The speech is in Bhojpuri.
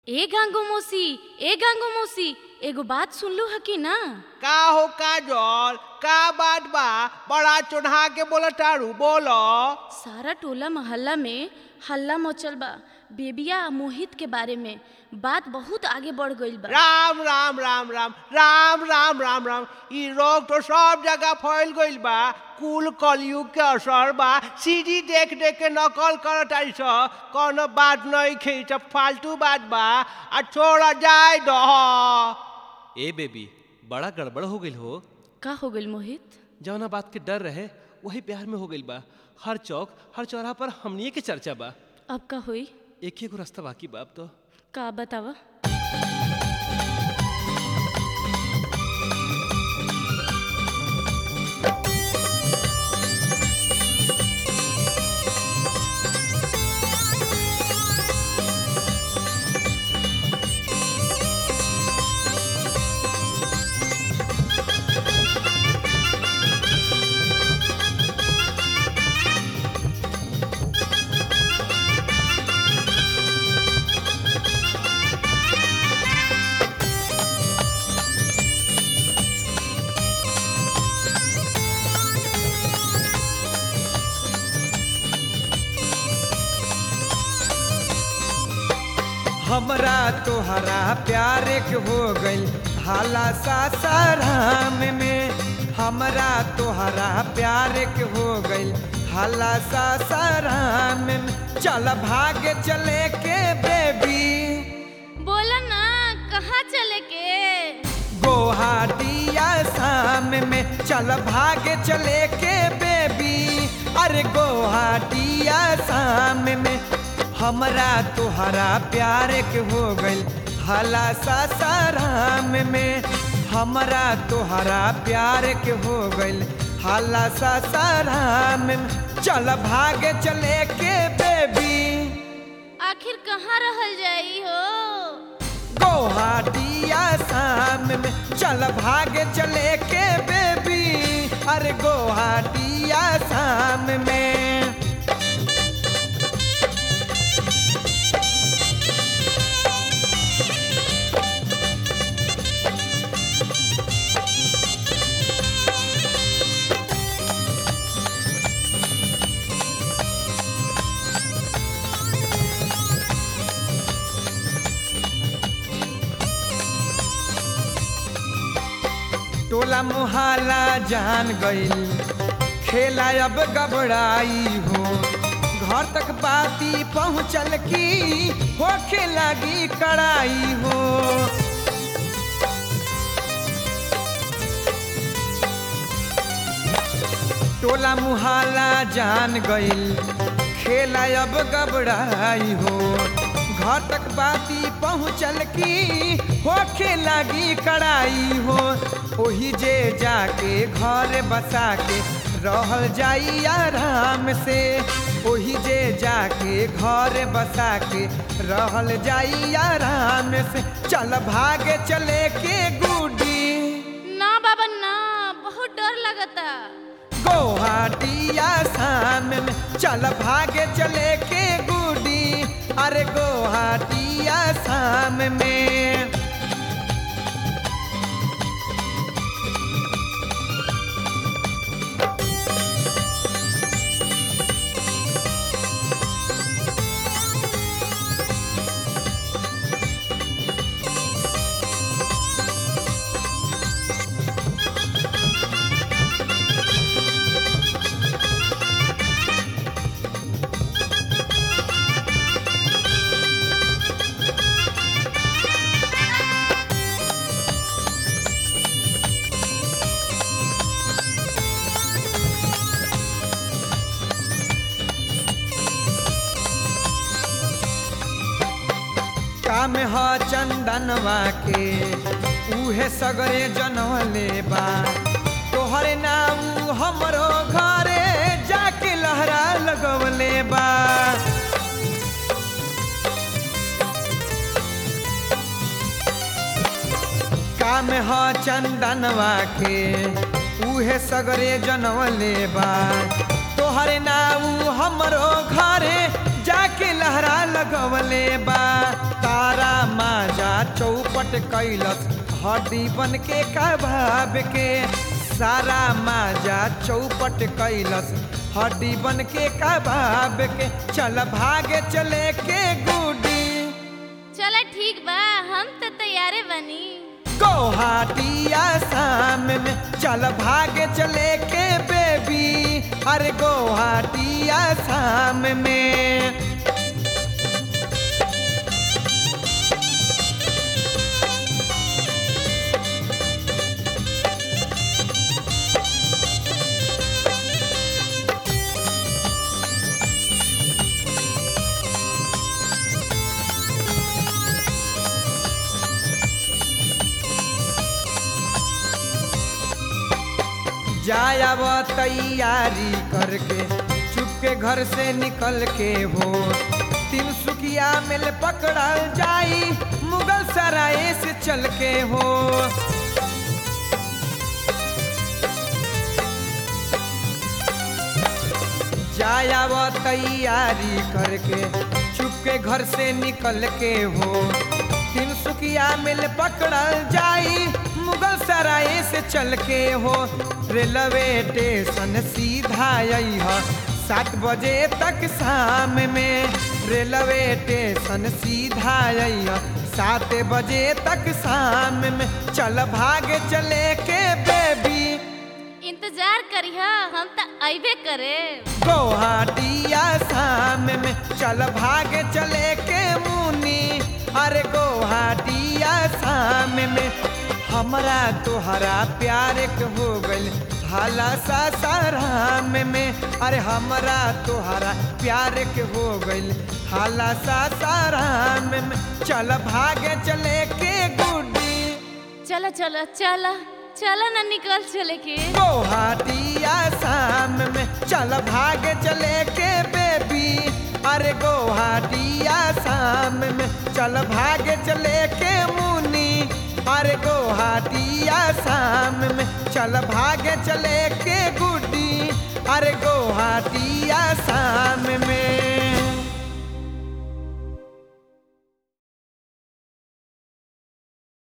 ए गांगो मौसी ए गांगो मौसी एगो बात सुनलू ह कि ना का हो काजल का बात बा बड़ा चढ़ा के बोला तारू बोलो सारा टोला मोहल्ला में हल्ला मचल बा बेबिया आ मोहित के बारे में बात बहुत आगे बढ़ गईल बा राम राम राम राम राम राम राम राम ई रोग तो सब जगह फैल गइल बा कुल कलयुग के असर बा सीडी देख देख के नकल करत आई स कोनो बात नहीं खे सब फालतू बात बा आ छोड़ा जाए दह ए बेबी बड़ा गड़बड़ हो गईल हो का हो गईल मोहित जवना बात के डर रहे वही बिहार में हो गईल बा हर चौक हर चौराहा पर हमनिए के चर्चा बा अब का होई एक ही एगो रास्ता बाकी बा अब तो का बतावा हमरा तोहरा प्यार के हो गइल हाला सासाराम में हमरा तोहरा प्यार के हो गइल हाला सासाराम में चल भागे चले के बेबी बोला ना कहाँ चले के गोहाटिया शाम में चल भागे चले के बेबी अरे गोहाटिया शाम में हमरा तोहरा प्यार के हो गइल हला सासाराम में हमरा तोहरा प्यार के हो गइल हला सासाराम में चल भागे चले के बेबी आखिर कहाँ रहल जाई हो गोहाटिया शाम में चल भागे चले के बेबी अरे गोहाटिया शाम में टोला मुहाला जान गइल खेला अब गबड़ाई हो घर तक बाती पहुँचल की होखे लगी कड़ाई हो टोला मुहाला जान गइल खेला अब गबड़ाई हो घर तक बाती पहुँचल की होखे लगी कड़ाई हो ओही जे जाके घर बसा के रहल जाई आराम से ओही जे जाके घर बसा के रहल जाई आराम से चल भागे चले के गुडी ना बाबा ना बहुत डर लगता गोहाटिया शाम में चल भागे चले के गुडी अरे गोहाटिया शाम में काम ह चंदनवा के उहे सगरे जनवले बा तोहरे नाम हमरो घरे जाके लहरा लगवले बा काम ह चंदनवा के उहे सगरे जनवले बा तोहरे नाम हमरो घरे जाके लहरा लगवले बा तारा चौपट कैलस हड्डी बन के कबाब के सारा माजा चौपट कैलस हड्डी बन के कबाब के चल भागे चले के गुडी चला ठीक बा हम तो तैयारे बनी गुवाहाटिया शाम में चल भागे चले के बेबी अरे गुवाहाटिया शाम में जाया वो तैयारी करके चुपके घर से निकल के हो तीन सुखिया मिल पकड़ल जाई मुगल सराय से चल के हो जाया वो तैयारी करके चुपके घर से निकल के हो तीन सुखिया मिल पकड़ल जाई मुगल सराय से चल के हो रेलवे स्टेशन सीधा यही सात बजे तक शाम में रेलवे स्टेशन सीधा यही सात बजे तक शाम में चल भागे चले के बेबी इंतजार करिहा हम तो अबे करे गुवाहाटिया शाम में चल भागे चले के मुनी अरे गुवाहाटिया शाम में हमरा तोहरा प्यार के हो गइल हाला सा साराम में अरे हमरा तोहरा प्यार के हो गइल हाला सा साराम में चल भागे चले के गुडी चला चला चला चला ना निकल चले के गुवाहाटिया शाम में चल भागे चले के बेबी अरे गुवाहाटिया शाम में चल भागे चले के मुनी अरे गुवाहाटिया शाम में चल भागे चले के गुडी अरे गुवाहाटिया शाम में